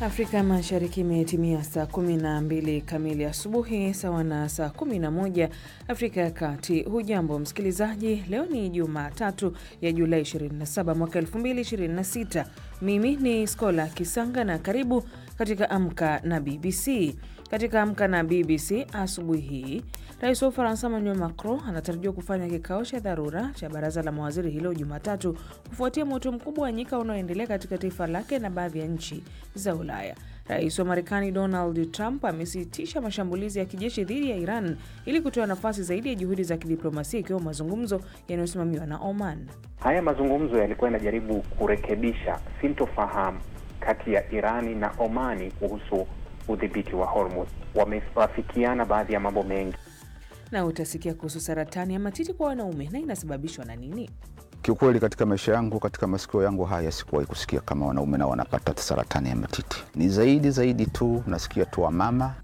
Afrika Mashariki imetimia saa 12 kamili asubuhi sawa na saa 11 Afrika ya Kati. Hujambo msikilizaji, leo ni Jumatatu ya Julai 27 mwaka 2026. Mimi ni Skola Kisanga na karibu katika Amka na BBC. Katika Amka na BBC asubuhi hii, rais wa Ufaransa Emmanuel Macron anatarajiwa kufanya kikao cha dharura cha baraza la mawaziri hilo Jumatatu kufuatia moto mkubwa wa nyika unaoendelea katika taifa lake na baadhi ya nchi za Ulaya. Rais wa Marekani Donald Trump amesitisha mashambulizi ya kijeshi dhidi ya Iran ili kutoa nafasi zaidi ya juhudi za kidiplomasia ikiwemo mazungumzo yanayosimamiwa na Oman. Haya mazungumzo yalikuwa yanajaribu kurekebisha sintofahamu kati ya Irani na Omani kuhusu udhibiti wa Hormuz. Wamewafikiana baadhi ya mambo mengi, na utasikia kuhusu saratani ya matiti kwa wanaume na inasababishwa na nini. Kiukweli, katika maisha yangu, katika masikio yangu haya sikuwahi kusikia kama wanaume nao wanapata saratani ya matiti. Ni zaidi zaidi tu nasikia tu wamama.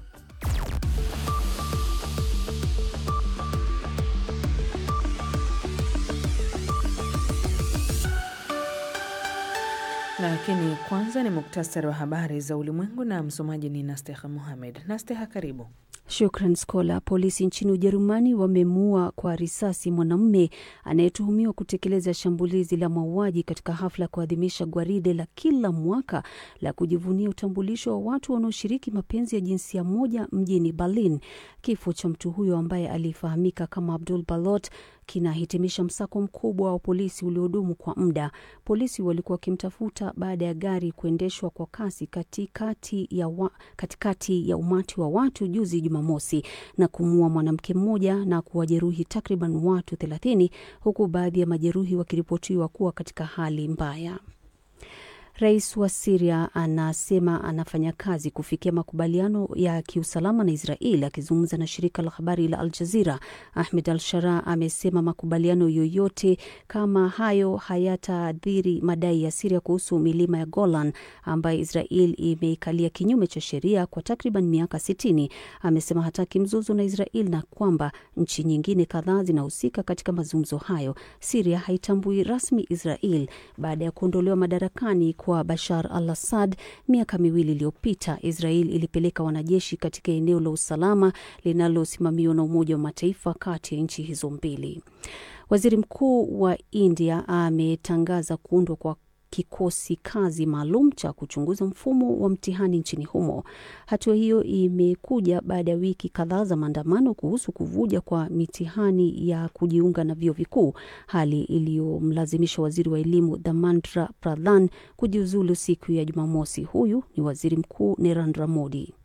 Lakini kwanza ni muktasari wa habari za ulimwengu na msomaji ni Nasteha Muhamed. Nasteha, karibu. Shukran Skola. Polisi nchini Ujerumani wamemuua kwa risasi mwanamume anayetuhumiwa kutekeleza shambulizi la mauaji katika hafla ya kuadhimisha gwaride la kila mwaka la kujivunia utambulisho wa watu wanaoshiriki mapenzi ya jinsia moja mjini Berlin. Kifo cha mtu huyo ambaye alifahamika kama Abdul Balot kinahitimisha msako mkubwa wa polisi uliodumu kwa muda. Polisi walikuwa wakimtafuta baada ya gari kuendeshwa kwa kasi katikati ya, wa, katikati ya umati wa watu juzi Jumamosi na kumuua mwanamke mmoja na kuwajeruhi takriban watu thelathini huku baadhi ya majeruhi wakiripotiwa kuwa katika hali mbaya. Rais wa Siria anasema anafanya kazi kufikia makubaliano ya kiusalama na Israel. Akizungumza na shirika la habari la Al Jazira, Ahmed Al Shara amesema makubaliano yoyote kama hayo hayataadhiri madai ya Siria kuhusu milima ya Golan ambayo Israel imeikalia kinyume cha sheria kwa takriban miaka sitini. Amesema hataki mzozo na Israel na kwamba nchi nyingine kadhaa zinahusika katika mazungumzo hayo. Siria haitambui rasmi Israel baada ya kuondolewa madarakani kwa Bashar al Assad miaka miwili iliyopita. Israel ilipeleka wanajeshi katika eneo la usalama linalosimamiwa na Umoja wa Mataifa kati ya nchi hizo mbili. Waziri Mkuu wa India ametangaza kuundwa kwa kikosi kazi maalum cha kuchunguza mfumo wa mtihani nchini humo. Hatua hiyo imekuja baada ya wiki kadhaa za maandamano kuhusu kuvuja kwa mitihani ya kujiunga na vyuo vikuu, hali iliyomlazimisha waziri wa elimu Dharmendra Pradhan kujiuzulu siku ya Jumamosi. Huyu ni waziri mkuu Narendra Modi.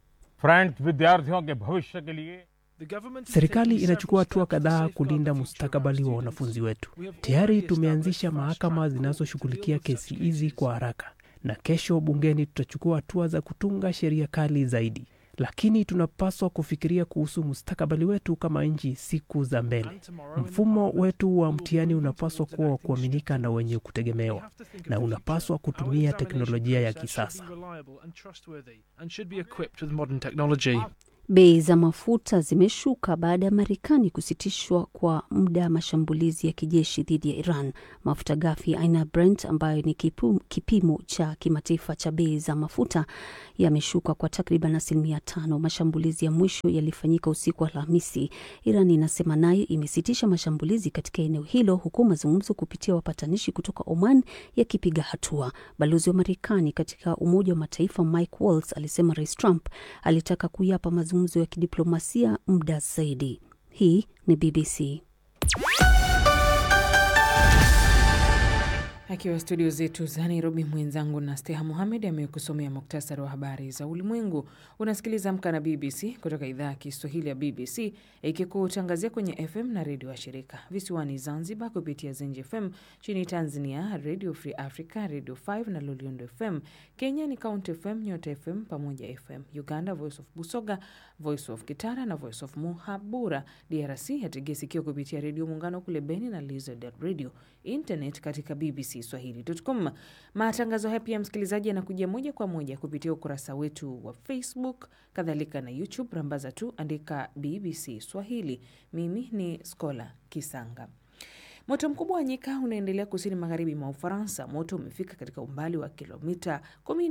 Serikali inachukua hatua kadhaa kulinda mustakabali wa wanafunzi wetu. Tayari tumeanzisha mahakama zinazoshughulikia kesi hizi kwa haraka, na kesho bungeni tutachukua hatua za kutunga sheria kali zaidi. Lakini tunapaswa kufikiria kuhusu mustakabali wetu kama nchi siku za mbele. Mfumo wetu wa mtihani unapaswa kuwa wa kuaminika na wenye kutegemewa, na unapaswa kutumia teknolojia ya kisasa. Bei za mafuta zimeshuka baada ya Marekani kusitishwa kwa muda mashambulizi ya kijeshi dhidi ya Iran. Mafuta ghafi aina ya Brent ambayo ni kipu, kipimo cha kimataifa cha bei za mafuta yameshuka kwa takriban asilimia tano. Mashambulizi ya mwisho yalifanyika usiku wa Alhamisi. Iran inasema nayo imesitisha mashambulizi katika eneo hilo, huku mazungumzo kupitia wapatanishi kutoka Oman yakipiga hatua. Balozi wa Marekani katika Umoja wa Mataifa Mike Waltz alisema Rais Trump alitaka kuyapa mazungumzo ya kidiplomasia muda zaidi. Hii ni BBC. Akiwa studio zetu za Nairobi, mwenzangu na Steha Muhamed amekusomea muktasari wa habari za ulimwengu. Unasikiliza Amka na BBC kutoka idhaa ya Kiswahili ya BBC ikikutangazia kwenye FM na redio wa shirika visiwani Zanzibar kupitia Zenji FM, nchini Tanzania Radio Free Africa, Radio 5 na Loliondo FM. Kenya ni Count FM, Nyota FM pamoja FM. Uganda Voice of Busoga, Voice of Kitara na Voice of Muhabura. DRC yategesikio kupitia Redio Muungano kule Beni na Lizard Radio. Internet katika BBC Swahili.com. Matangazo haya pia, msikilizaji, yanakujia moja kwa moja kupitia ukurasa wetu wa Facebook, kadhalika na YouTube. Rambaza tu andika BBC Swahili. Mimi ni Skola Kisanga. Moto mkubwa wa nyika unaendelea kusini magharibi mwa Ufaransa. Moto umefika katika umbali wa kilomita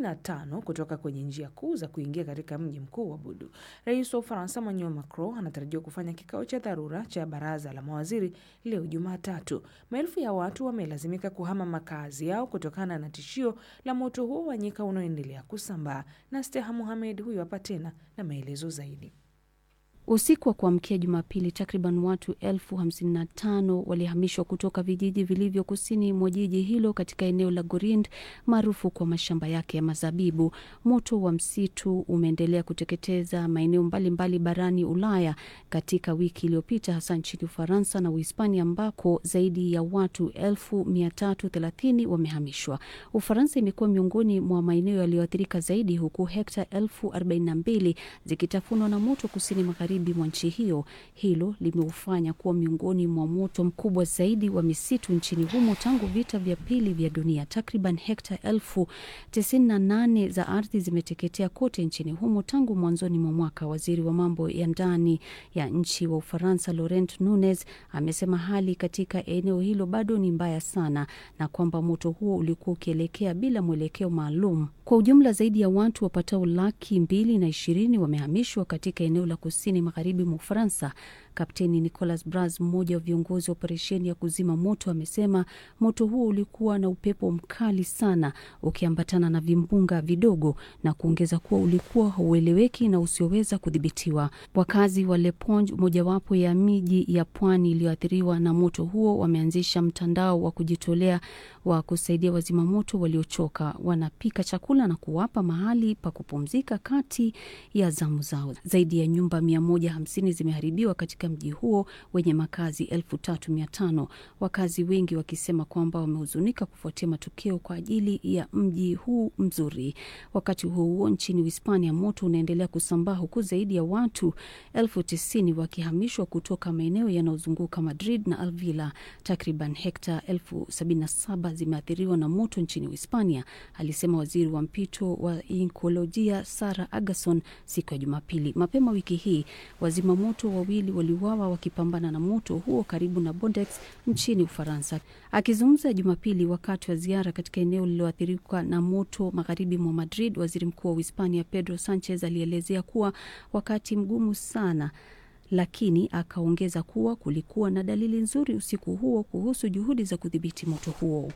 15 kutoka kwenye njia kuu za kuingia katika mji mkuu wa Budu. Rais wa Ufaransa Emmanuel Macron anatarajiwa kufanya kikao cha dharura cha baraza la mawaziri leo Jumatatu. Maelfu ya watu wamelazimika kuhama makazi yao kutokana na tishio la moto huo wa nyika unaoendelea kusambaa. Na Steha Muhamed huyo hapa tena na maelezo zaidi. Usiku wa kuamkia Jumapili, takriban watu elfu hamsini na tano walihamishwa kutoka vijiji vilivyo kusini mwa jiji hilo katika eneo la Gorind maarufu kwa mashamba yake ya mazabibu. Moto wa msitu umeendelea kuteketeza maeneo mbalimbali barani Ulaya katika wiki iliyopita, hasa nchini Ufaransa na Uhispania ambako zaidi ya watu elfu mia tatu thelathini wamehamishwa. Ufaransa imekuwa miongoni mwa maeneo yaliyoathirika zaidi, huku hekta elfu arobaini na mbili zikitafunwa na moto kusini magharibi mwa nchi hiyo. Hilo limeufanya kuwa miongoni mwa moto mkubwa zaidi wa misitu nchini humo tangu vita vya pili vya dunia. Takriban hekta elfu tisini na nane za ardhi zimeteketea kote nchini humo tangu mwanzoni mwa mwaka. Waziri wa mambo ya ndani ya nchi wa Ufaransa Laurent Nunez amesema hali katika eneo hilo bado ni mbaya sana na kwamba moto huo ulikuwa ukielekea bila mwelekeo maalum. Kwa ujumla zaidi ya watu wapatao laki mbili na ishirini wamehamishwa katika eneo la kusini magharibi mwa Ufaransa. Kapteni Nicolas Bras, mmoja wa viongozi wa operesheni ya kuzima moto, amesema moto huo ulikuwa na upepo mkali sana ukiambatana na vimbunga vidogo, na kuongeza kuwa ulikuwa haueleweki na usioweza kudhibitiwa. Wakazi wa Le Ponge, mojawapo ya miji ya pwani iliyoathiriwa na moto huo, wameanzisha mtandao wa kujitolea wa kusaidia wazimamoto waliochoka. Wanapika chakula na kuwapa mahali pa kupumzika kati ya zamu zao. Zaidi ya nyumba mia moja hamsini zimeharibiwa katika mji huo wenye makazi elfu tatu mia tano wakazi wengi wakisema kwamba wamehuzunika kufuatia matukio kwa ajili ya mji huu mzuri. Wakati huo huo, nchini Hispania moto unaendelea kusambaa huku zaidi ya watu elfu tisini wakihamishwa kutoka maeneo yanayozunguka Madrid na Alvila. Takriban hekta elfu sabini na saba zimeathiriwa na moto nchini Hispania, alisema waziri wa mpito wa inkolojia Sara Agason siku ya Jumapili. Mapema wiki hii wazima moto wawili waliuawa wakipambana na moto huo karibu na Bordeaux nchini Ufaransa. Akizungumza Jumapili wakati wa ziara katika eneo lililoathirika na moto magharibi mwa Madrid, waziri mkuu wa Uhispania Pedro Sanchez alielezea kuwa wakati mgumu sana lakini akaongeza kuwa kulikuwa na dalili nzuri usiku huo kuhusu juhudi za kudhibiti moto huo.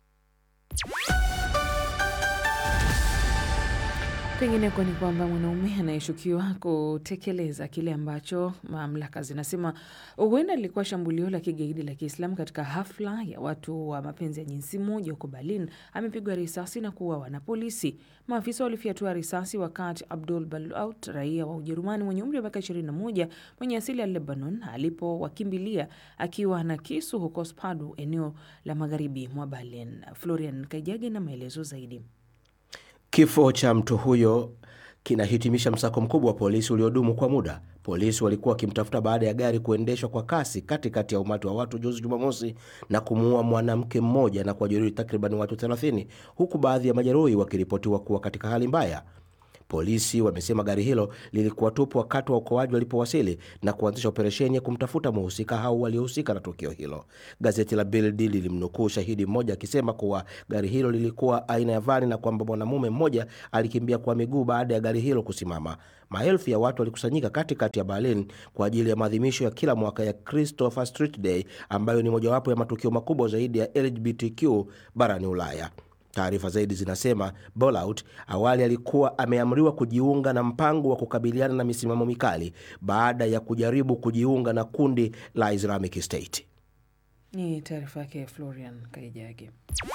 Kwingineko ni kwamba mwanaume anayeshukiwa kutekeleza kile ambacho mamlaka zinasema huenda lilikuwa shambulio la kigaidi la Kiislamu katika hafla ya watu wa mapenzi ya jinsi moja huko Berlin amepigwa risasi na kuuawa na polisi. Maafisa walifyatua risasi wakati Abdul Balaut, raia wa Ujerumani mwenye umri wa miaka 21 mwenye asili ya Lebanon, alipowakimbilia akiwa na kisu huko Spadu, eneo la magharibi mwa Berlin. Florian Kaijage na maelezo zaidi. Kifo cha mtu huyo kinahitimisha msako mkubwa wa polisi uliodumu kwa muda. Polisi walikuwa wakimtafuta baada ya gari kuendeshwa kwa kasi katikati ya umati wa watu juzi Jumamosi na kumuua mwanamke mmoja na kuwajeruhi takriban watu 30 huku baadhi ya majeruhi wakiripotiwa kuwa katika hali mbaya. Polisi wamesema gari hilo lilikuwa tupu wakati wa uokoaji walipowasili na kuanzisha operesheni ya kumtafuta mhusika au waliohusika na tukio hilo. Gazeti la Bild lilimnukuu shahidi mmoja akisema kuwa gari hilo lilikuwa aina ya vani na kwamba mwanamume mmoja alikimbia kwa miguu baada ya gari hilo kusimama. Maelfu ya watu walikusanyika katikati ya Berlin kwa ajili ya maadhimisho ya kila mwaka ya Christopher Street Day ambayo ni mojawapo ya matukio makubwa zaidi ya LGBTQ barani Ulaya. Taarifa zaidi zinasema Bolaut awali alikuwa ameamriwa kujiunga na mpango wa kukabiliana na misimamo mikali baada ya kujaribu kujiunga na kundi la Islamic State. Ni taarifa yake Florian Kaijage.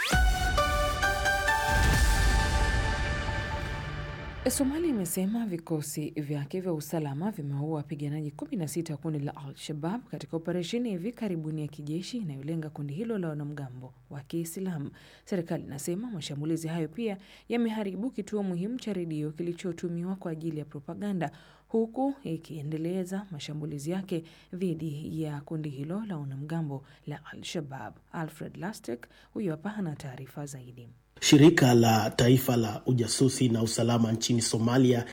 Somalia imesema vikosi vyake vya usalama vimeua wapiganaji 16 wa kundi la Al-Shabab katika operesheni ya hivi karibuni ya kijeshi inayolenga kundi hilo la wanamgambo wa Kiislamu. Serikali inasema mashambulizi hayo pia yameharibu kituo muhimu cha redio kilichotumiwa kwa ajili ya propaganda, huku ikiendeleza mashambulizi yake dhidi ya kundi hilo la wanamgambo la Al-Shabab. Alfred Lastek huyo hapa ana taarifa zaidi. Shirika la taifa la ujasusi na usalama nchini Somalia,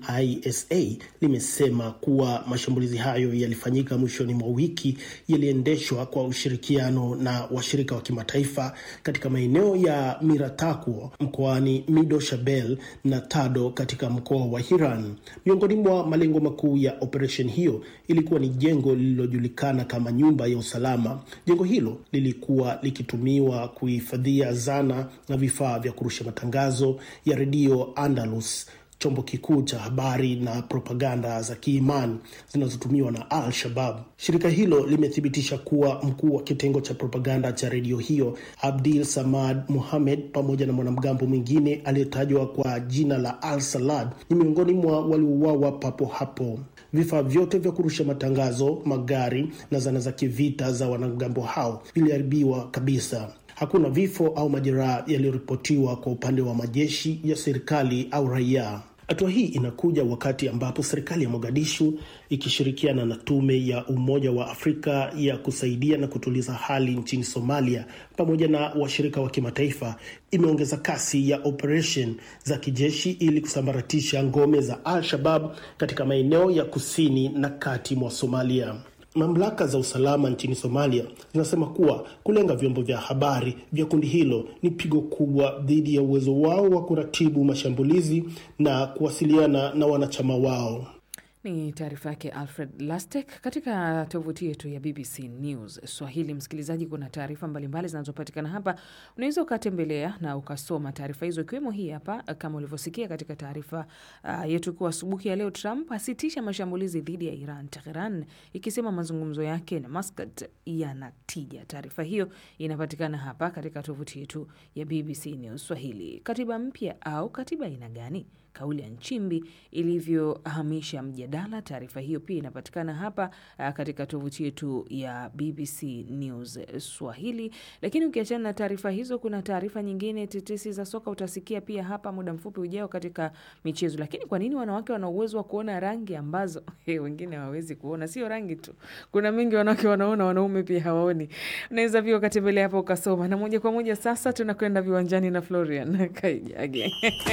NISA, limesema kuwa mashambulizi hayo yalifanyika mwishoni mwa wiki, yaliendeshwa kwa ushirikiano na washirika wa kimataifa katika maeneo ya Miratakwo mkoani Mido Shabelle na Tado katika mkoa wa Hiran. Miongoni mwa malengo makuu ya operesheni hiyo ilikuwa ni jengo lililojulikana kama nyumba ya usalama. Jengo hilo lilikuwa likitumiwa kuhifadhia zana na vifaa vya kurusha matangazo ya redio Andalus, chombo kikuu cha habari na propaganda za kiimani zinazotumiwa na Al Shabab. Shirika hilo limethibitisha kuwa mkuu wa kitengo cha propaganda cha redio hiyo Abdil Samad Mohamed pamoja na mwanamgambo mwingine aliyetajwa kwa jina la Al Salad ni miongoni mwa waliouawa papo hapo. Vifaa vyote vya kurusha matangazo, magari na zana za kivita za wanamgambo hao viliharibiwa kabisa. Hakuna vifo au majeraha yaliyoripotiwa kwa upande wa majeshi ya serikali au raia. Hatua hii inakuja wakati ambapo serikali ya Mogadishu ikishirikiana na tume ya Umoja wa Afrika ya kusaidia na kutuliza hali nchini Somalia pamoja na washirika wa kimataifa imeongeza kasi ya operation za kijeshi ili kusambaratisha ngome za Al-Shabab katika maeneo ya kusini na kati mwa Somalia. Mamlaka za usalama nchini Somalia zinasema kuwa kulenga vyombo vya habari vya kundi hilo ni pigo kubwa dhidi ya uwezo wao wa kuratibu mashambulizi na kuwasiliana na wanachama wao. Ni taarifa yake Alfred Lastek katika tovuti yetu ya BBC News Swahili. Msikilizaji, kuna taarifa mbalimbali zinazopatikana hapa, unaweza ukatembelea na ukasoma taarifa hizo, ikiwemo hii hapa, kama ulivyosikia katika taarifa uh, yetu kuwa asubuhi ya leo, Trump asitisha mashambulizi dhidi ya Iran, Teheran ikisema mazungumzo yake na Muscat yana tija. Taarifa hiyo inapatikana hapa katika tovuti yetu ya BBC News Swahili. Katiba mpya au katiba aina gani? Kauli ya Nchimbi ilivyohamisha mjadala. Taarifa hiyo pia inapatikana hapa uh, katika tovuti yetu ya BBC News Swahili. Lakini ukiachana na taarifa hizo, kuna taarifa nyingine tetesi za soka utasikia pia hapa muda mfupi ujao katika michezo. Lakini kwa nini wanawake wana uwezo wa kuona rangi ambazo hey, wengine hawawezi kuona? Sio rangi tu, kuna mengi wanawake wanaona, wanaume pia hawaoni. Unaweza pia ukatembelea hapo ukasoma. Na moja kwa moja sasa tunakwenda viwanjani na Florian Kaijage.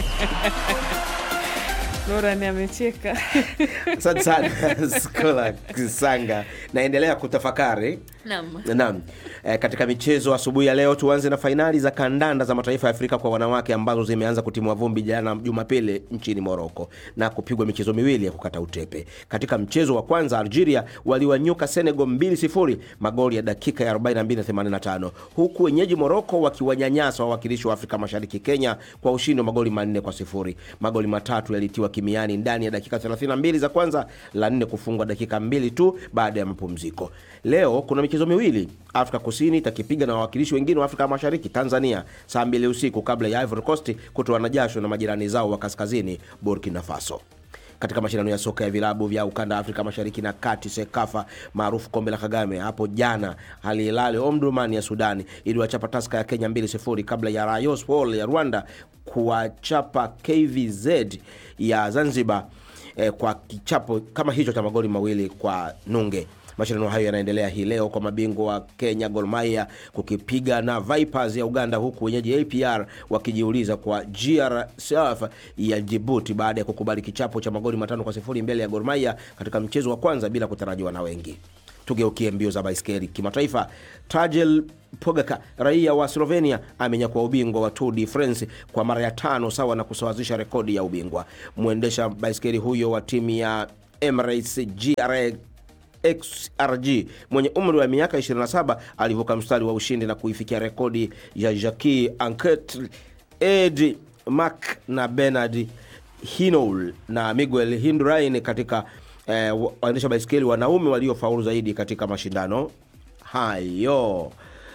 Florian amecheka. Asante sana Skola Kisanga, naendelea kutafakari Naam. Naam. E, katika michezo asubuhi ya leo tuanze na fainali za kandanda za mataifa ya Afrika kwa wanawake ambazo zimeanza kutimua vumbi jana Jumapili nchini Moroko na kupigwa michezo miwili ya kukata utepe. Katika mchezo wa kwanza Algeria waliwanyuka Senegal 2-0 magoli ya dakika ya 42 na 85, huku wenyeji Moroko wakiwanyanyasa wawakilishi wa Afrika Mashariki Kenya kwa ushindi wa magoli manne kwa sifuri. Magoli matatu yalitiwa kimiani ndani ya dakika 32 za kwanza, la nne kufungwa dakika mbili tu baada ya mapumziko. Leo kuna michezo miwili. Afrika Kusini itakipiga na wawakilishi wengine wa Afrika Mashariki, Tanzania, saa mbili usiku kabla ya Ivory Coast kutoana jasho na majirani zao wa kaskazini, Burkina Faso. Katika mashindano ya soka ya vilabu vya ukanda wa Afrika Mashariki na Kati, SEKAFA maarufu kombe la Kagame, hapo jana Al Hilal Omdurman ya Sudani iliwachapa Taska ya Kenya 2-0 kabla ya Rayon Sports ya Rwanda kuwachapa KVZ ya Zanzibar eh, kwa kichapo kama hicho cha magoli mawili kwa nunge. Mashindano hayo yanaendelea hii leo kwa mabingwa wa Kenya Gor Mahia kukipiga na Vipers ya Uganda, huku wenyeji APR wakijiuliza kwa GRCF ya Djibouti baada ya kukubali kichapo cha magoli matano kwa sifuri mbele ya Gor Mahia katika mchezo wa kwanza bila kutarajiwa na wengi. Tugeukie mbio za baiskeli kimataifa. Tadej Pogacar raia wa Slovenia amenyakua ubingwa wa Tour de France kwa mara ya tano, sawa na kusawazisha rekodi ya ubingwa. Mwendesha baiskeli huyo wa timu ya Emirates GRA XRG mwenye umri wa miaka 27 alivuka mstari wa ushindi na kuifikia rekodi ya Jacques Anquetil, Ed Mac na Bernard Hinault na Miguel Indurain katika eh, waendesha baiskeli wanaume waliofaulu zaidi katika mashindano hayo.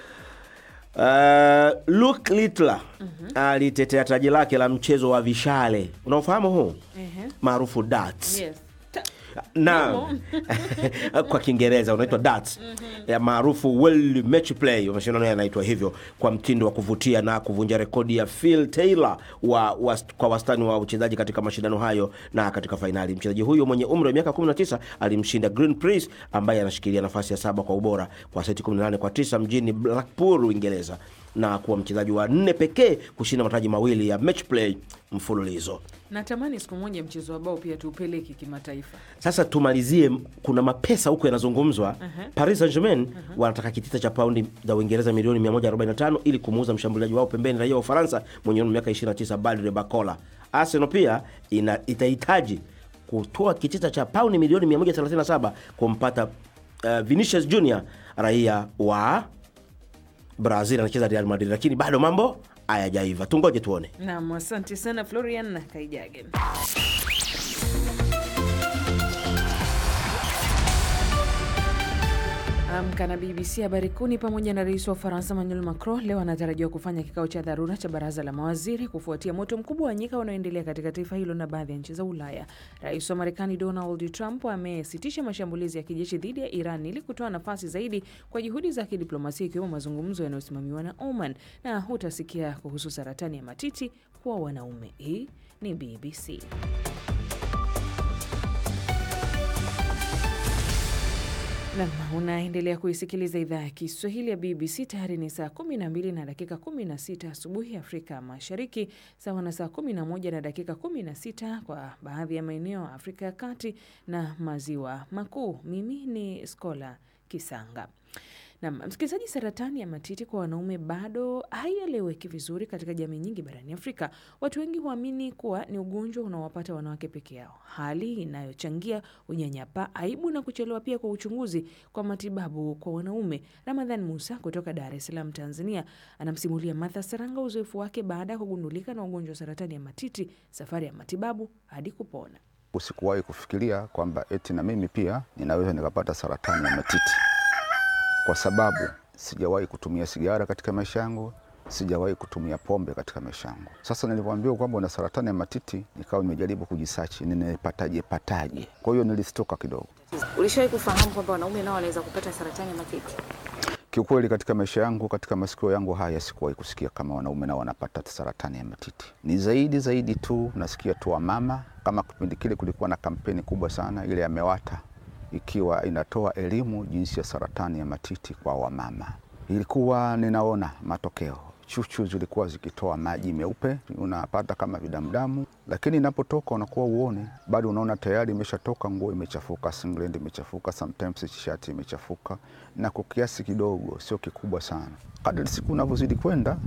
Uh, Luke Littler alitetea taji lake la mchezo wa vishale unaofahamu huu Ehe. maarufu darts Yes. Ta- na kwa Kiingereza unaitwa darts ya maarufu World Match Play, mashindano yanaitwa hivyo kwa mtindo wa kuvutia na kuvunja rekodi ya Phil Taylor wa, wa, kwa wastani wa uchezaji katika mashindano hayo. Na katika fainali mchezaji huyo mwenye umri wa miaka 19 alimshinda Green Priest ambaye anashikilia nafasi ya saba kwa ubora kwa seti 18 kwa 9 mjini Blackpool, Uingereza. na kuwa mchezaji wa nne pekee kushinda mataji mawili ya match play mfululizo. Natamani siku moja mchezo wa bao pia tuupeleke kimataifa. Sasa tumalizie, kuna mapesa huko yanazungumzwa. Paris Saint-Germain wanataka kitita cha paundi za Uingereza milioni 145 ili kumuuza mshambuliaji wao pembeni, raia wa Ufaransa mwenye umri wa miaka 29 Badre Bakola. Arsenal pia ina, itahitaji kutoa kitita cha paundi milioni 137 kumpata uh, Vinicius Junior raia wa Brazil anacheza Real Madrid, lakini bado mambo hayajaiva. Tungoje tuone. Naam, asante sana Florian Kaijage. Amka na BBC habari kuni pamoja na rais wa Ufaransa Emmanuel Macron leo anatarajiwa kufanya kikao cha dharura cha baraza la mawaziri kufuatia moto mkubwa wa nyika unaoendelea katika taifa hilo na baadhi ya nchi za Ulaya. Rais wa Marekani Donald Trump amesitisha mashambulizi ya kijeshi dhidi ya Iran ili kutoa nafasi zaidi kwa juhudi za kidiplomasia ikiwemo mazungumzo yanayosimamiwa na Oman. Na hutasikia kuhusu saratani ya matiti kwa wanaume. Hii ni BBC. Nam, unaendelea kuisikiliza idhaa ya Kiswahili ya BBC. Tayari ni saa 12 na dakika 16 asubuhi Afrika Mashariki, sawa na saa 11 na dakika 16 kwa baadhi ya maeneo ya Afrika ya Kati na Maziwa Makuu. Mimi ni Skola Kisanga. Nam msikilizaji, saratani ya matiti kwa wanaume bado haieleweki vizuri katika jamii nyingi barani Afrika. Watu wengi huamini kuwa ni ugonjwa unaowapata wanawake peke yao, hali inayochangia unyanyapaa, aibu na kuchelewa pia kwa uchunguzi kwa matibabu kwa wanaume. Ramadhan Musa kutoka Dar es Salaam, Tanzania, anamsimulia Martha Saranga uzoefu wake baada ya kugundulika na ugonjwa wa saratani ya matiti, safari ya matibabu hadi kupona. Usikuwahi kufikiria kwamba eti na mimi pia ninaweza nikapata saratani ya matiti kwa sababu sijawahi kutumia sigara katika maisha yangu, sijawahi kutumia pombe katika maisha yangu. Sasa nilipoambiwa kwamba una saratani ya matiti, nikawa nimejaribu kujisachi, ninapataje pataje. Kwa hiyo nilistoka kidogo. Ulishawahi kufahamu kwamba wanaume nao wanaweza kupata saratani ya matiti? Kiukweli, katika maisha yangu, katika masikio yangu haya, sikuwahi kusikia kama wanaume nao wanapata saratani ya matiti. Ni zaidi zaidi tu nasikia tu wamama, kama kipindi kile kulikuwa na kampeni kubwa sana ile ya MEWATA ikiwa inatoa elimu jinsi ya saratani ya matiti kwa wamama. Ilikuwa ninaona matokeo, chuchu zilikuwa zikitoa maji meupe, unapata kama vidamdamu, lakini inapotoka unakuwa uone, bado unaona tayari imeshatoka, nguo imechafuka, singlet imechafuka, sometimes t-shirt imechafuka, na kwa kiasi kidogo, sio kikubwa sana. Kadri siku unavyozidi kwenda,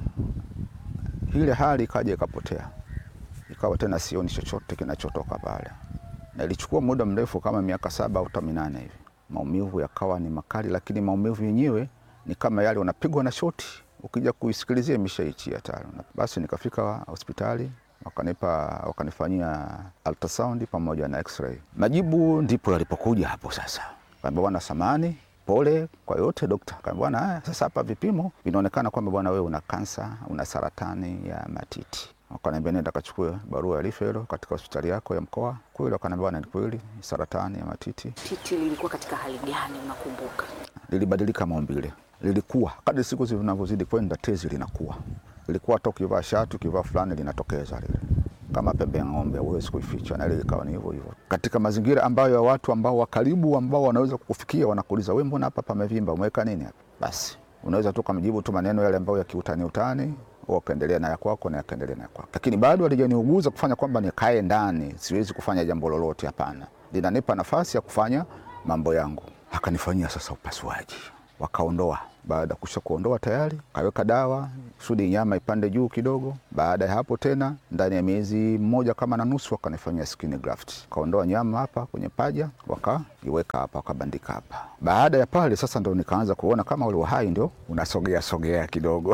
ile hali ikaja ikapotea, ikawa tena sioni chochote kinachotoka pale na ilichukua muda mrefu kama miaka saba au hata minane hivi. Maumivu yakawa ni makali, lakini maumivu yenyewe ni kama yale unapigwa na shoti, ukija kuisikilizia imeshaichia tayari. Basi nikafika hospitali wakanipa wakanifanyia ultrasound pamoja na x-ray. Majibu ndipo yalipokuja hapo sasa, kaambia bwana, samani pole kwa yote dokta. Kaambia bwana, haya sasa hapa vipimo vinaonekana kwamba bwana, wewe una kansa, una saratani ya matiti wakaniambia nenda kachukue barua ya referral katika hospitali yako ya mkoa. Kweli wakaniambia bwana, ni kweli saratani ya matiti. Titi lilikuwa katika hali gani unakumbuka? Lilibadilika maumbile, lilikuwa kadri siku zinavyozidi kwenda tezi linakuwa, lilikuwa hata ukivaa shati ukivaa fulani linatokeza lile kama pembe ya ng'ombe, huwezi kuificha, na ile ikawa ni hivyo hivyo katika mazingira ambayo ya watu ambao wa karibu ambao wanaweza kukufikia, wanakuuliza wewe, mbona hapa pamevimba, umeweka nini hapa? Basi unaweza tu kumjibu tu maneno yale ambayo ya kiutani utani wakaendelea na ya kwako na yakaendelea na ya kwako, lakini bado alijaniuguza kufanya kwamba nikae ndani, siwezi kufanya jambo lolote. Hapana, linanipa nafasi ya kufanya mambo yangu. Akanifanyia sasa upasuaji, wakaondoa. Baada ya kusha kuondoa tayari, kaweka dawa kusudi nyama ipande juu kidogo. Baada ya hapo tena, ndani ya miezi mmoja kama na nusu, wakanifanyia skin graft, kaondoa nyama hapa kwenye paja, wakaiweka hapa, wakabandika hapa. Baada ya pale sasa, ndo nikaanza kuona kama ule uhai ndio unasogea sogea kidogo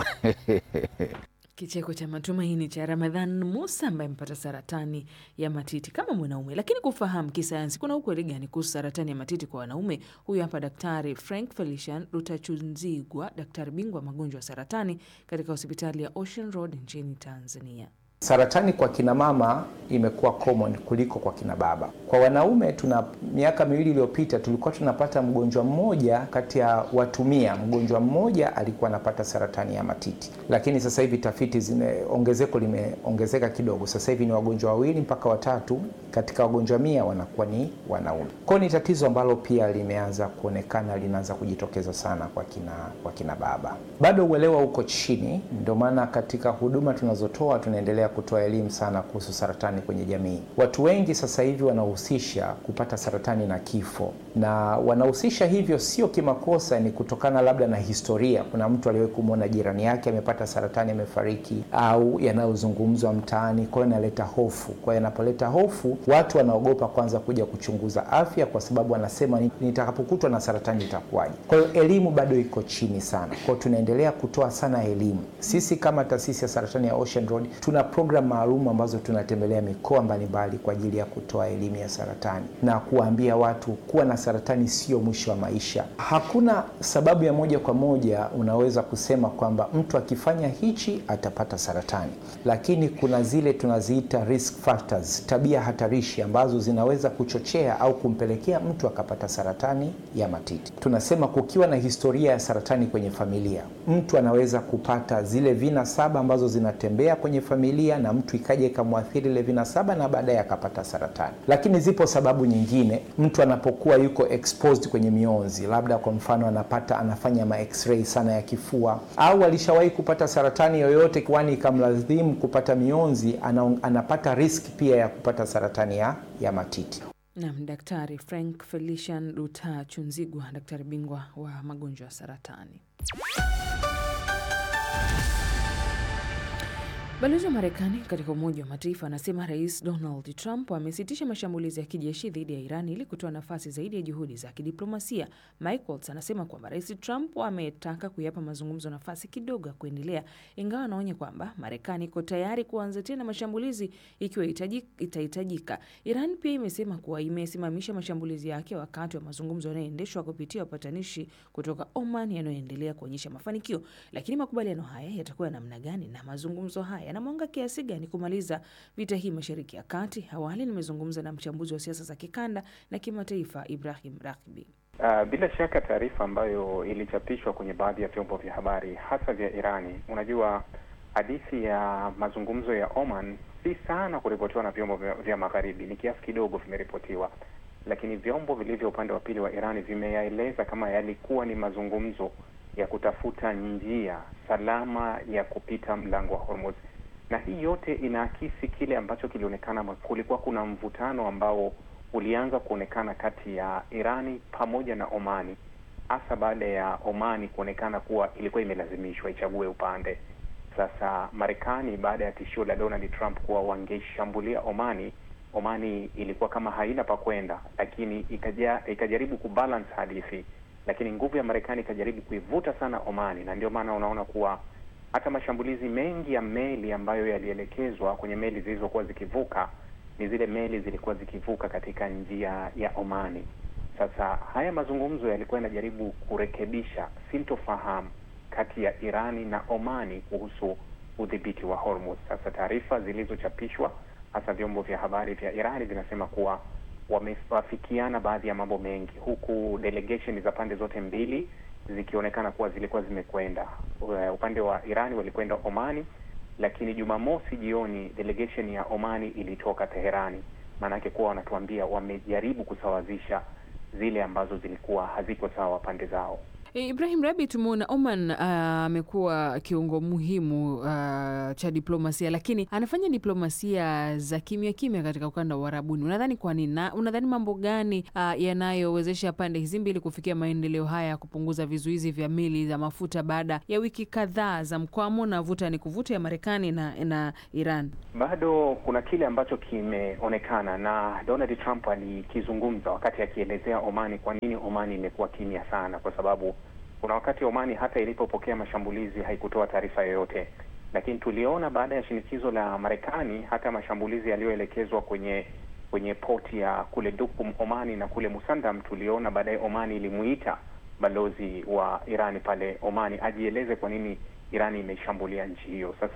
Kicheko cha matumaini cha Ramadhan Musa ambaye amepata saratani ya matiti kama mwanaume. Lakini kufahamu kisayansi, kuna ukweli gani kuhusu saratani ya matiti kwa wanaume? Huyu hapa Daktari Frank Felician Rutachunzigwa, daktari bingwa magonjwa ya saratani katika hospitali ya Ocean Road nchini Tanzania. Saratani kwa kina mama imekuwa common kuliko kwa kina baba. Kwa wanaume, tuna miaka miwili iliyopita tulikuwa tunapata mgonjwa mmoja kati ya watu mia, mgonjwa mmoja alikuwa anapata saratani ya matiti, lakini sasa hivi tafiti zime ongezeko limeongezeka kidogo. Sasa hivi ni wagonjwa wawili mpaka watatu katika wagonjwa mia wanakuwa ni wanaume. Kwa ni tatizo ambalo pia limeanza kuonekana, linaanza kujitokeza sana kwa kina, kwa kina baba. Bado uelewa uko chini, ndio maana katika huduma tunazotoa tunaendelea kutoa elimu sana kuhusu saratani kwenye jamii. Watu wengi sasa hivi wanahusisha kupata saratani na kifo, na wanahusisha hivyo sio kimakosa, ni kutokana labda na historia. Kuna mtu aliwahi kumwona jirani yake amepata saratani amefariki, au yanayozungumzwa mtaani, kwa hiyo inaleta hofu. Kwa hiyo yanapoleta hofu, watu wanaogopa kwanza kuja kuchunguza afya, kwa sababu wanasema nitakapokutwa na saratani itakuwaje? Kwa hiyo elimu bado iko chini sana, kwa hiyo tunaendelea kutoa sana elimu. Sisi kama taasisi ya saratani ya Ocean Road tuna program maalum ambazo tunatembelea mikoa mbalimbali kwa ajili ya kutoa elimu ya saratani na kuwaambia watu kuwa na saratani sio mwisho wa maisha. Hakuna sababu ya moja kwa moja unaweza kusema kwamba mtu akifanya hichi atapata saratani, lakini kuna zile tunaziita risk factors, tabia hatarishi ambazo zinaweza kuchochea au kumpelekea mtu akapata saratani ya matiti. Tunasema kukiwa na historia ya saratani kwenye familia, mtu anaweza kupata zile vina saba ambazo zinatembea kwenye familia na mtu ikaja ikamwathiri ile vina saba na baadaye akapata saratani. Lakini zipo sababu nyingine, mtu anapokuwa yuko exposed kwenye mionzi, labda kwa mfano anapata anafanya ma x-ray sana ya kifua, au alishawahi kupata saratani yoyote kwani ikamlazimu kupata mionzi, ana, anapata risk pia ya kupata saratani ya, ya matiti. Nam Daktari Frank Felician Luta Chunzigwa, daktari bingwa wa magonjwa ya saratani. Balozi wa Marekani katika Umoja wa Mataifa anasema Rais Donald Trump amesitisha mashambulizi ya kijeshi dhidi ya Iran ili kutoa nafasi zaidi ya juhudi za kidiplomasia. Mike Waltz anasema kwamba Rais Trump ametaka kuyapa mazungumzo nafasi kidogo ya kuendelea, ingawa anaonya kwamba Marekani iko tayari kuanza tena mashambulizi ikiwa itahitajika. Iran pia imesema kuwa imesimamisha mashambulizi yake wakati wa mazungumzo yanayoendeshwa kupitia wapatanishi kutoka Oman yanayoendelea kuonyesha mafanikio. Lakini makubaliano haya yatakuwa namna gani na mazungumzo haya yanamwanga kiasi gani kumaliza vita hii Mashariki ya Kati? Awali nimezungumza na mchambuzi wa siasa za kikanda na kimataifa Ibrahim Rahbi. Uh, bila shaka taarifa ambayo ilichapishwa kwenye baadhi ya vyombo vya habari hasa vya Irani, unajua hadithi ya mazungumzo ya Oman si sana kuripotiwa na vyombo vya, vya magharibi, ni kiasi kidogo vimeripotiwa, lakini vyombo vilivyo upande wa pili wa Irani vimeyaeleza kama yalikuwa ni mazungumzo ya kutafuta njia salama ya kupita mlango wa Hormuz, na hii yote inaakisi kile ambacho kilionekana, kulikuwa kuna mvutano ambao ulianza kuonekana kati ya Irani pamoja na Omani, hasa baada ya Omani kuonekana kuwa ilikuwa imelazimishwa ichague upande. Sasa Marekani baada ya tishio la Donald Trump kuwa wangeshambulia Omani, Omani ilikuwa kama haina pa kwenda, lakini ikaja, ikajaribu kubalance hadithi lakini nguvu ya Marekani ikajaribu kuivuta sana Omani, na ndio maana unaona kuwa hata mashambulizi mengi ya meli ambayo yalielekezwa kwenye meli zilizokuwa zikivuka ni zile meli zilikuwa zikivuka katika njia ya Omani. Sasa haya mazungumzo yalikuwa yanajaribu kurekebisha sintofahamu kati ya Irani na Omani kuhusu udhibiti wa Hormuz. Sasa taarifa zilizochapishwa hasa vyombo vya habari vya Irani vinasema kuwa wamewafikiana baadhi ya mambo mengi, huku delegation za pande zote mbili zikionekana kuwa zilikuwa zimekwenda upande wa Irani, walikwenda Omani, lakini Jumamosi jioni delegation ya Omani ilitoka Teherani. Maanake kuwa wanatuambia wamejaribu kusawazisha zile ambazo zilikuwa haziko sawa pande zao. Ibrahim Rabi, tumeona Oman amekuwa uh, kiungo muhimu uh, cha diplomasia, lakini anafanya diplomasia za kimya kimya katika ukanda wa Uarabuni. Unadhani kwa nini? Na unadhani mambo gani uh, yanayowezesha pande hizi mbili kufikia maendeleo haya ya kupunguza vizuizi vya meli za mafuta baada ya wiki kadhaa za mkwamo na vuta ni kuvuta ya Marekani na, na Iran? Bado kuna kile ambacho kimeonekana na Donald Trump alikizungumza wakati akielezea Omani, kwa nini Omani imekuwa kimya sana, kwa sababu kuna wakati Omani hata ilipopokea mashambulizi haikutoa taarifa yoyote, lakini tuliona baada ya shinikizo la Marekani hata mashambulizi yaliyoelekezwa kwenye kwenye poti ya kule Duqm Omani na kule Musandam, tuliona baadaye Omani ilimuita balozi wa Irani pale Omani ajieleze kwa nini Irani imeshambulia nchi hiyo. Sasa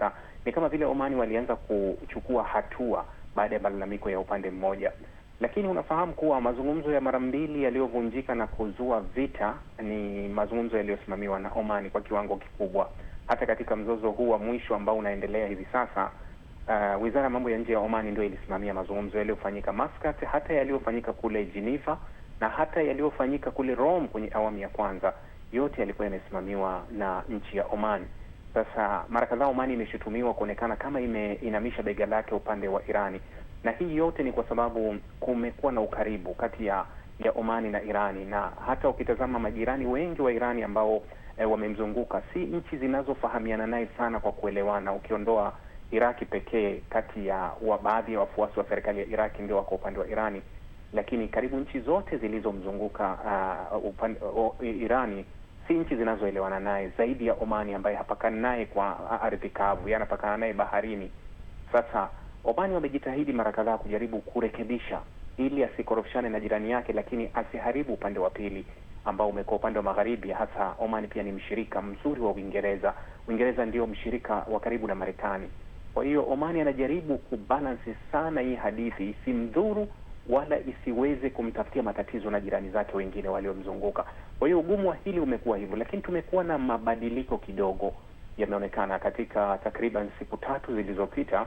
ni kama vile Omani walianza kuchukua hatua baada ya malalamiko ya upande mmoja, lakini unafahamu kuwa mazungumzo ya mara mbili yaliyovunjika na kuzua vita ni mazungumzo yaliyosimamiwa na Omani kwa kiwango kikubwa. Hata katika mzozo huu wa mwisho ambao unaendelea hivi sasa, uh, wizara ya mambo ya nje ya Omani ndio ilisimamia mazungumzo yaliyofanyika Muscat, hata yaliyofanyika kule Geneva na hata yaliyofanyika kule Rome kwenye awamu ya kwanza, yote yalikuwa yamesimamiwa na nchi ya Oman. Sasa mara kadhaa Omani imeshutumiwa kuonekana kama imeinamisha bega lake upande wa Irani, na hii yote ni kwa sababu kumekuwa na ukaribu kati ya ya Omani na Irani, na hata ukitazama majirani wengi wa Irani ambao e, wamemzunguka si nchi zinazofahamiana naye sana kwa kuelewana, ukiondoa Iraki pekee. Kati ya wa baadhi ya wafuasi wa serikali ya Iraki ndio wako upande wa Irani, lakini karibu nchi zote zilizomzunguka uh, upande uh, Irani si nchi zinazoelewana naye zaidi ya Omani ambaye hapakani naye kwa ardhi kavu, yeye anapakana naye baharini. Sasa Omani wamejitahidi mara kadhaa kujaribu kurekebisha ili asikorofishane na jirani yake, lakini asiharibu upande wa pili ambao umekuwa upande wa magharibi. Hasa Omani pia ni mshirika mzuri wa Uingereza. Uingereza ndio mshirika wa karibu na Marekani. Kwa hiyo Omani anajaribu kubalansi sana hii hadithi isimdhuru wala isiweze kumtafutia matatizo na jirani zake wengine waliomzunguka. Kwa hiyo ugumu wa hili umekuwa hivyo, lakini tumekuwa na mabadiliko kidogo yameonekana katika takriban siku tatu zilizopita,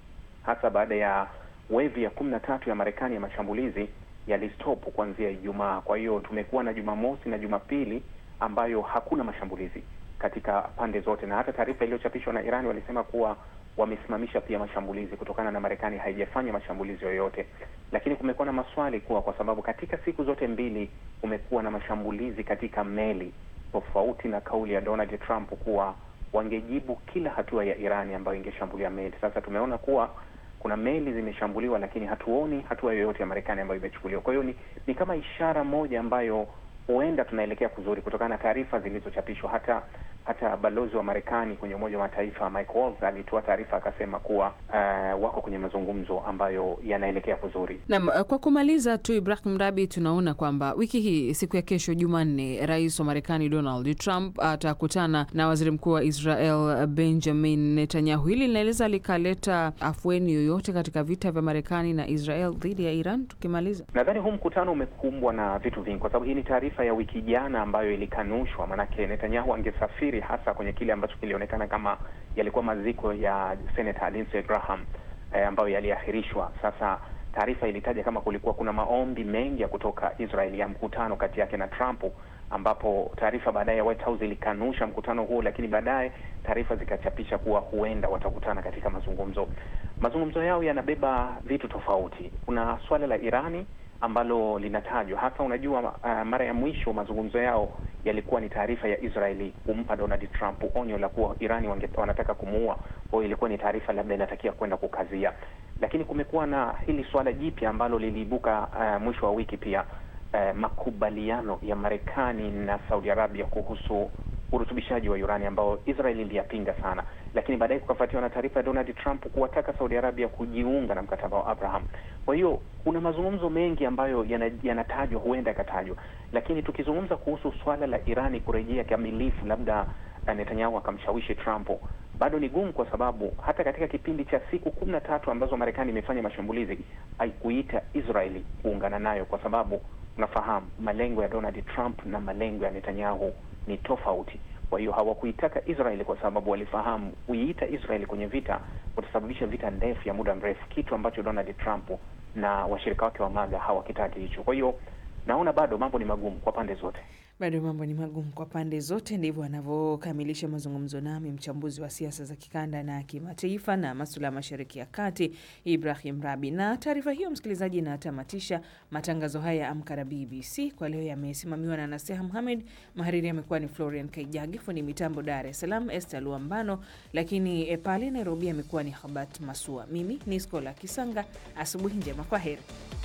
hasa baada ya wevi ya kumi na tatu ya Marekani ya mashambulizi yalistop kuanzia Ijumaa. Kwa hiyo tumekuwa na Jumamosi na Jumapili ambayo hakuna mashambulizi katika pande zote, na hata taarifa iliyochapishwa na Irani walisema kuwa wamesimamisha pia mashambulizi kutokana na Marekani haijafanya mashambulizi yoyote. Lakini kumekuwa na maswali kuwa kwa sababu katika siku zote mbili kumekuwa na mashambulizi katika meli, tofauti na kauli ya Donald Trump kuwa wangejibu kila hatua ya Irani ambayo ingeshambulia meli. Sasa tumeona kuwa kuna meli zimeshambuliwa, lakini hatuoni hatua yoyote ya Marekani ambayo imechukuliwa. Kwa hiyo ni, ni kama ishara moja ambayo huenda tunaelekea kuzuri kutokana na taarifa zilizochapishwa. Hata hata balozi wa Marekani kwenye Umoja wa Mataifa Mike Waltz alitoa taarifa akasema kuwa uh, wako kwenye mazungumzo ambayo yanaelekea kuzuri. Naam, kwa kumaliza tu, Ibrahim Rabi, tunaona kwamba wiki hii siku ya kesho Jumanne, rais wa Marekani Donald Trump atakutana na waziri mkuu wa Israel Benjamin Netanyahu. Hili linaeleza likaleta afueni yoyote katika vita vya Marekani na Israel dhidi ya Iran? Tukimaliza, nadhani huu mkutano umekumbwa na vitu vingi, kwa sababu hii ni taarifa ya wiki jana ambayo ilikanushwa, maanake Netanyahu angesafiri hasa kwenye kile ambacho kilionekana kama yalikuwa maziko ya Senator Lindsey Graham eh, ambayo yaliahirishwa. Sasa taarifa ilitaja kama kulikuwa kuna maombi mengi ya kutoka Israel ya mkutano kati yake na Trump, ambapo taarifa baadaye ya White House ilikanusha mkutano huo, lakini baadaye taarifa zikachapisha kuwa huenda watakutana katika mazungumzo. Mazungumzo yao yanabeba vitu tofauti. Kuna swala la Irani ambalo linatajwa hasa. Unajua, uh, mara ya mwisho mazungumzo yao yalikuwa ni taarifa ya Israeli kumpa Donald Trump onyo la kuwa Irani wange, wanataka kumuua. Kwa hiyo ilikuwa ni taarifa labda inatakia kwenda kukazia, lakini kumekuwa na hili swala jipya ambalo liliibuka uh, mwisho wa wiki pia, uh, makubaliano ya Marekani na Saudi Arabia kuhusu urutubishaji wa urani ambao Israel iliyapinga sana, lakini baadaye kukafuatiwa na taarifa ya Donald Trump kuwataka Saudi Arabia kujiunga na mkataba wa Abraham. Kwa hiyo kuna mazungumzo mengi ambayo yanatajwa, yana huenda yakatajwa, lakini tukizungumza kuhusu swala la Irani kurejea kamilifu, labda Netanyahu akamshawishi Trump, bado ni gumu, kwa sababu hata katika kipindi cha siku kumi na tatu ambazo Marekani imefanya mashambulizi haikuita Israeli kuungana nayo, kwa sababu unafahamu malengo ya Donald Trump na malengo ya Netanyahu ni tofauti. Kwa hiyo hawakuitaka Israeli kwa sababu walifahamu kuiita Israeli kwenye vita kutasababisha vita ndefu ya muda mrefu, kitu ambacho Donald Trump na washirika wake wa MAGA hawakitaki hicho. Kwa hiyo naona bado mambo ni magumu kwa pande zote. Bado mambo ni magumu kwa pande zote. Ndivyo anavyokamilisha mazungumzo nami mchambuzi wa siasa za kikanda na kimataifa na masuala ya mashariki ya kati, Ibrahim Rabi. Na taarifa hiyo, msikilizaji, inatamatisha matangazo haya ya Amka na BBC kwa leo. Yamesimamiwa na Naseha Muhamed, mahariri amekuwa ni Florian Kaijage, fundi mitambo Dar es Salaam Esther Luambano, lakini pale Nairobi amekuwa ni Habat Masua. Mimi ni Skola Kisanga. Asubuhi njema, kwa heri.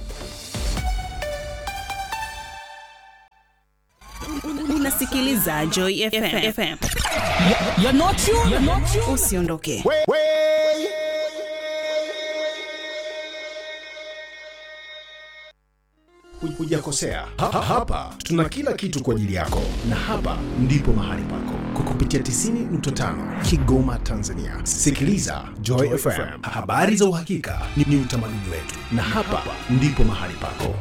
Unasikiliza Joy FM. FM. You're not you, you're not you. Usiondoke. hujakosea. Ha, ha, hapa tuna kila kitu kwa ajili yako, na hapa ndipo mahali pako kwa kupitia 90.5 Kigoma, Tanzania. Sikiliza Joy FM, habari za uhakika ni, ni utamaduni wetu, na hapa ndipo mahali pako.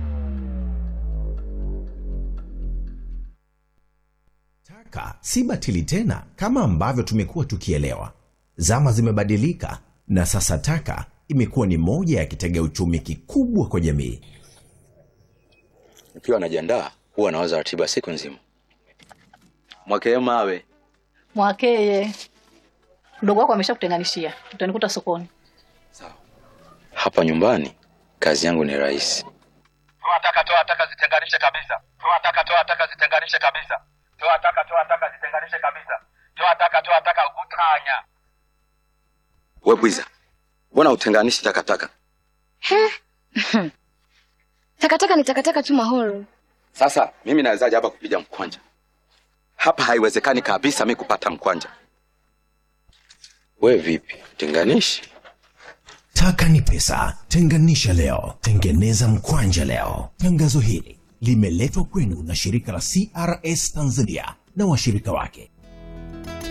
Taka si batili tena kama ambavyo tumekuwa tukielewa. Zama zimebadilika na sasa taka imekuwa ni moja ya kitega uchumi kikubwa kwa jamii. Nikiwa najiandaa huwa nawaza ratiba siku nzima. Mwakee mawe Mwakeye, mdogo wako ameshakutenganishia, utanikuta sokoni. hapa nyumbani, kazi yangu ni rahisi. Toa taka, toa taka, zitenganishe kabisa. Toa taka, toa taka, zitenganishe kabisa. Toa taka, toa taka, zitenganishe kabisa. Toa taka, toa taka, utanya. We bwiza, mbona utenganishi takataka? Takataka ni takataka tu Mahoro. Sasa mimi nawezaje hapa kupiga mkwanja? Hapa haiwezekani kabisa mi kupata mkwanja. We vipi, tenganishi? Taka ni pesa, tenganisha leo, tengeneza mkwanja leo. Tangazo hili limeletwa kwenu na shirika la CRS Tanzania na washirika wake